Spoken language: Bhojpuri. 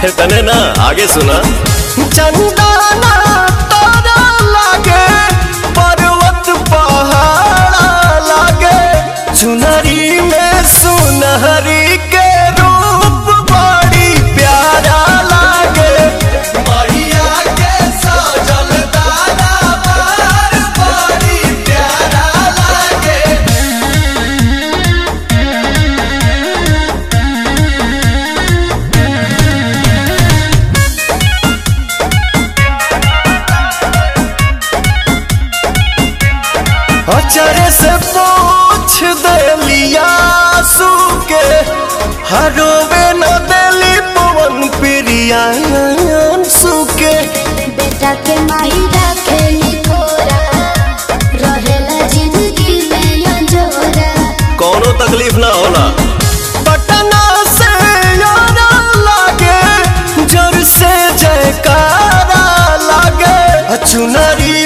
इतने ना आगे सुना चंदना तारा लागे पर्वत पहाड़ लागे चुनरी में सुनहरी के रूप बड़ी प्यारा लागे मैया के सजल तारा बार बड़ी प्यारा लागे अचरे से पूछ देलिया सू के हरोवे न देली पवन प्रिया सुके बेटा के माही रखेली थोरा रहेला जिंदगी में अंजोरा कोनो तकलीफ ना होला पटना से यारा लागे जोर से जयकारा लागे चुनरी